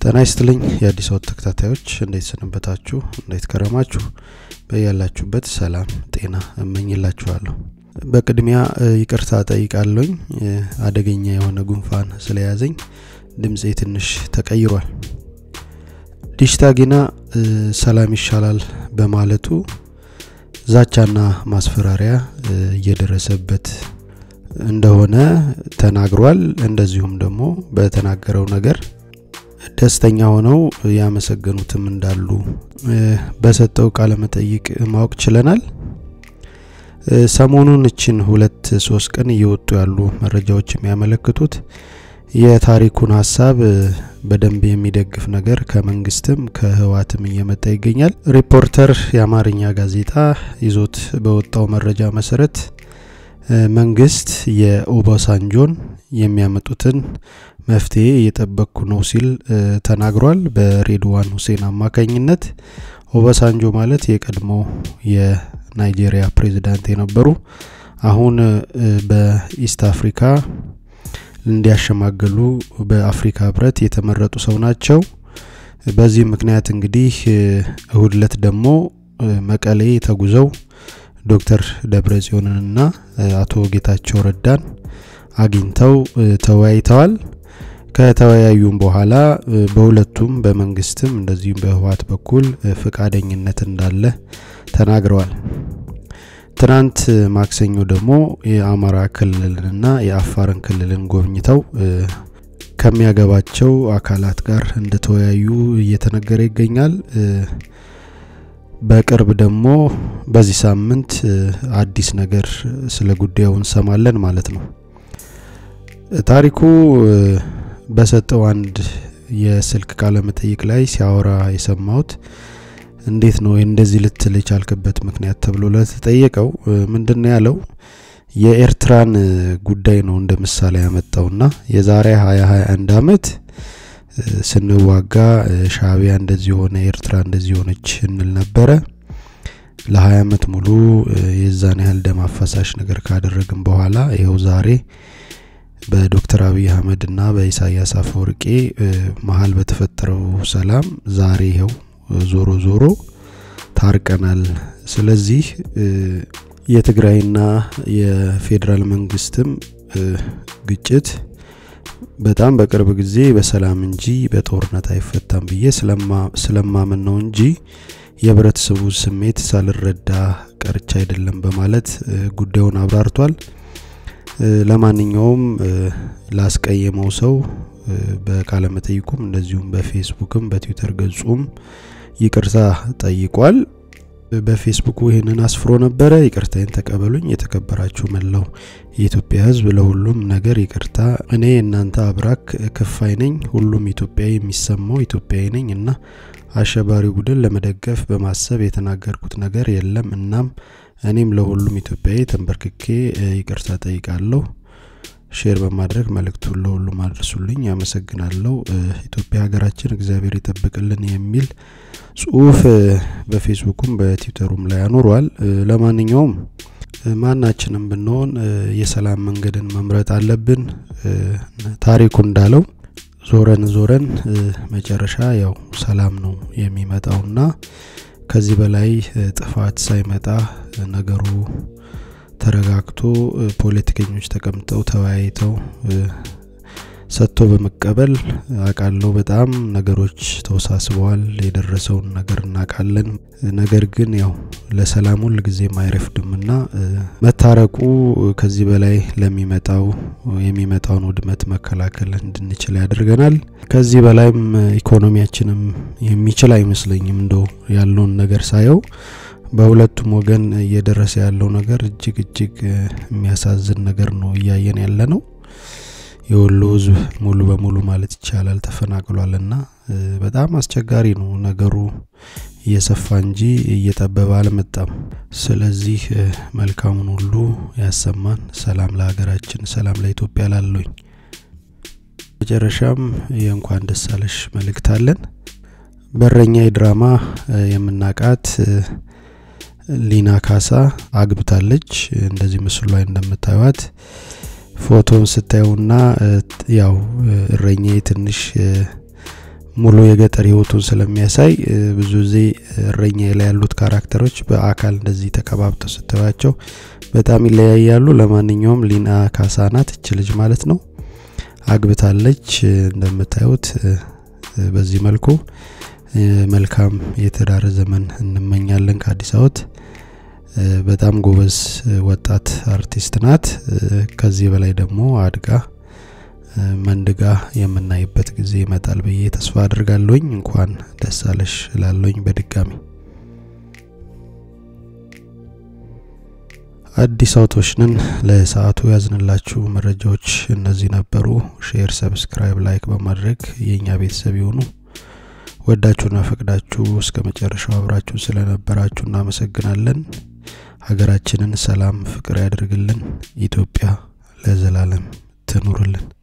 ጤና ይስጥልኝ የአዲስ አወት ተከታታዮች እንዴት ሰነበታችሁ እንዴት ከረማችሁ በያላችሁበት ሰላም ጤና እመኝላችኋለሁ በቅድሚያ ይቅርታ ጠይቃለኝ አደገኛ የሆነ ጉንፋን ስለያዘኝ ድምፄ ትንሽ ተቀይሯል ዲሽታጊና ሰላም ይሻላል በማለቱ ዛቻና ማስፈራሪያ እየደረሰበት እንደሆነ ተናግሯል እንደዚሁም ደግሞ በተናገረው ነገር ደስተኛ ሆነው ያመሰገኑትም እንዳሉ በሰጠው ቃለ መጠይቅ ማወቅ ችለናል ሰሞኑን እችን ሁለት ሶስት ቀን እየወጡ ያሉ መረጃዎች የሚያመለክቱት የታሪኩን ሀሳብ በደንብ የሚደግፍ ነገር ከመንግስትም ከህዋትም እየመጣ ይገኛል ሪፖርተር የአማርኛ ጋዜጣ ይዞት በወጣው መረጃ መሰረት መንግስት የኦባሳንጆን የሚያመጡትን መፍትሄ እየጠበቅኩ ነው ሲል ተናግሯል በሬድዋን ሁሴን አማካኝነት ኦባሳንጆ ማለት የቀድሞ የናይጄሪያ ፕሬዚዳንት የነበሩ አሁን በኢስት አፍሪካ እንዲያሸማገሉ በአፍሪካ ህብረት የተመረጡ ሰው ናቸው በዚህ ምክንያት እንግዲህ እሁድ ለት ደግሞ መቀሌ ተጉዘው ዶክተር ደብረ ጽዮንንና አቶ ጌታቸው ረዳን አግኝተው ተወያይተዋል ከተወያዩም በኋላ በሁለቱም በመንግስትም እንደዚሁም በህወሀት በኩል ፍቃደኝነት እንዳለ ተናግረዋል ትናንት ማክሰኞ ደግሞ የአማራ ክልልንና የአፋርን ክልልን ጎብኝተው ከሚያገባቸው አካላት ጋር እንደተወያዩ እየተነገረ ይገኛል በቅርብ ደግሞ በዚህ ሳምንት አዲስ ነገር ስለ ጉዳዩ እንሰማለን ማለት ነው ታሪኩ በሰጠው አንድ የስልክ ቃለ መጠይቅ ላይ ሲያወራ የሰማሁት እንዴት ነው እንደዚህ ልትል የቻልክበት ምክንያት ተብሎ ለተጠየቀው ምንድነው ያለው የኤርትራን ጉዳይ ነው እንደ ምሳሌ ያመጣውና የዛሬ 2021 አመት ስንዋጋ ሻቢያ እንደዚህ ሆነ ኤርትራ እንደዚህ ሆነች እንል ነበረ ለ20 አመት ሙሉ የዛን ያህል ደም አፈሳሽ ነገር ካደረግን በኋላ ይኸው ዛሬ በዶክተር አብይ አህመድ እና በኢሳያስ አፈወርቄ መሀል በተፈጠረው ሰላም ዛሬ ይኸው ዞሮ ዞሮ ታርቀናል ስለዚህ የትግራይና የፌዴራል መንግስትም ግጭት በጣም በቅርብ ጊዜ በሰላም እንጂ በጦርነት አይፈታም ብዬ ስለማምን ነው እንጂ የህብረተሰቡ ስሜት ሳልረዳ ቀርቻ አይደለም በማለት ጉዳዩን አብራርቷል ለማንኛውም ላስቀየመው ሰው በቃለ መጠይቁም እንደዚሁም በፌስቡክም በትዊተር ገጹም ይቅርታ ጠይቋል በፌስቡኩ ይህንን አስፍሮ ነበረ ይቅርታዬን ተቀበሉኝ የተከበራችሁ መላው የኢትዮጵያ ህዝብ ለሁሉም ነገር ይቅርታ እኔ እናንተ አብራክ ክፋይ ነኝ ሁሉም ኢትዮጵያዊ የሚሰማው ኢትዮጵያዊ ነኝ እና አሸባሪ ቡድን ለመደገፍ በማሰብ የተናገርኩት ነገር የለም እናም እኔም ለሁሉም ኢትዮጵያዊ ተንበርክኬ ይቅርታ ጠይቃለሁ ሼር በማድረግ መልእክቱን ለሁሉም አድርሱልኝ ያመሰግናለሁ ኢትዮጵያ ሀገራችን እግዚአብሔር ይጠብቅልን የሚል ጽሁፍ በፌስቡኩም በትዊተሩም ላይ አኑሯል ለማንኛውም ማናችንም ብንሆን የሰላም መንገድን መምረጥ አለብን ታሪኩ እንዳለው ዞረን ዞረን መጨረሻ ያው ሰላም ነው የሚመጣውና ከዚህ በላይ ጥፋት ሳይመጣ ነገሩ ተረጋግቶ ፖለቲከኞች ተቀምጠው ተወያይተው ሰጥቶ በመቀበል አቃለው በጣም ነገሮች ተወሳስበዋል የደረሰውን ነገር እናቃለን ነገር ግን ያው ለሰላም ሁል ጊዜ አይረፍድምና መታረቁ ከዚህ በላይ ለሚመጣው የሚመጣውን ውድመት መከላከል እንድንችል ያደርገናል ከዚህ በላይም ኢኮኖሚያችንም የሚችል አይመስለኝም እንደው ያለውን ነገር ሳየው በሁለቱም ወገን እየደረሰ ያለው ነገር እጅግ እጅግ የሚያሳዝን ነገር ነው እያየን ያለ ነው የወሎ ህዝብ ሙሉ በሙሉ ማለት ይቻላል ተፈናቅሏልና በጣም አስቸጋሪ ነው ነገሩ እየሰፋ እንጂ እየጠበበ አልመጣም ስለዚህ መልካሙን ሁሉ ያሰማን ሰላም ለሀገራችን ሰላም ለኢትዮጵያ ላለኝ መጨረሻም የእንኳን ደሳለሽ መልእክት አለን በረኛ የድራማ የምናቃት ሊና ካሳ አግብታለች እንደዚህ ምስሉ ላይ እንደምታዩት ፎቶን ስታዩና ያው እረኛ ትንሽ ሙሉ የገጠር ህይወቱን ስለሚያሳይ ብዙ ጊዜ እረኛ ላይ ያሉት ካራክተሮች በአካል እንደዚህ ተከባብተው ስታዩቸው በጣም ይለያያሉ። ለማንኛውም ሊና ካሳ ናት እች ልጅ ማለት ነው። አግብታለች እንደምታዩት። በዚህ መልኩ መልካም የትዳር ዘመን እንመኛለን ከአዲስ አበባ። በጣም ጎበዝ ወጣት አርቲስት ናት። ከዚህ በላይ ደግሞ አድጋ መንድጋ የምናይበት ጊዜ ይመጣል ብዬ ተስፋ አድርጋለሁኝ። እንኳን ደስ አለሽ እላለሁኝ በድጋሚ። አዲስ አውቶች ነን። ለሰዓቱ ያዝንላችሁ መረጃዎች እነዚህ ነበሩ። ሼር፣ ሰብስክራይብ፣ ላይክ በማድረግ የእኛ ቤተሰብ የሆኑ ወዳችሁና ፈቅዳችሁ እስከ መጨረሻው አብራችሁ ስለነበራችሁ እናመሰግናለን። ሀገራችንን ሰላም፣ ፍቅር ያደርግልን። ኢትዮጵያ ለዘላለም ትኑርልን።